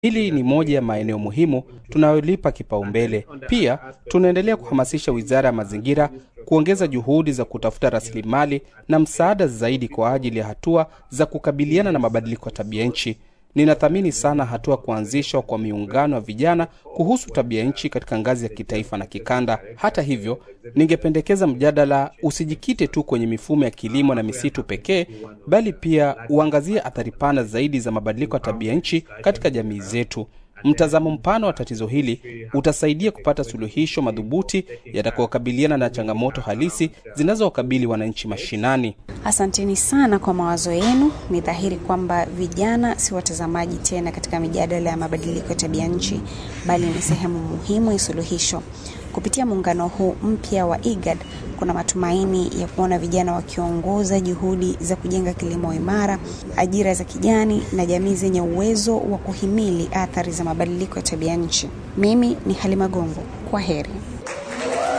Hili ni moja ya maeneo muhimu tunayolipa kipaumbele. Pia tunaendelea kuhamasisha Wizara ya Mazingira kuongeza juhudi za kutafuta rasilimali na msaada zaidi kwa ajili ya hatua za kukabiliana na mabadiliko ya tabia nchi. Ninathamini sana hatua kuanzishwa kwa miungano ya vijana kuhusu tabia nchi katika ngazi ya kitaifa na kikanda. Hata hivyo, ningependekeza mjadala usijikite tu kwenye mifumo ya kilimo na misitu pekee, bali pia uangazie athari pana zaidi za mabadiliko ya tabia nchi katika jamii zetu. Mtazamo mpana wa tatizo hili utasaidia kupata suluhisho madhubuti yatakayokabiliana na changamoto halisi zinazowakabili wananchi mashinani. Asanteni sana kwa mawazo yenu. Ni dhahiri kwamba vijana si watazamaji tena katika mijadala ya mabadiliko ya tabia nchi, bali ni sehemu muhimu ya suluhisho. Kupitia muungano huu mpya wa IGAD, kuna matumaini ya kuona vijana wakiongoza juhudi za kujenga kilimo imara, ajira za kijani na jamii zenye uwezo wa kuhimili athari za mabadiliko ya tabia nchi. Mimi ni Halima Gongo, kwa heri.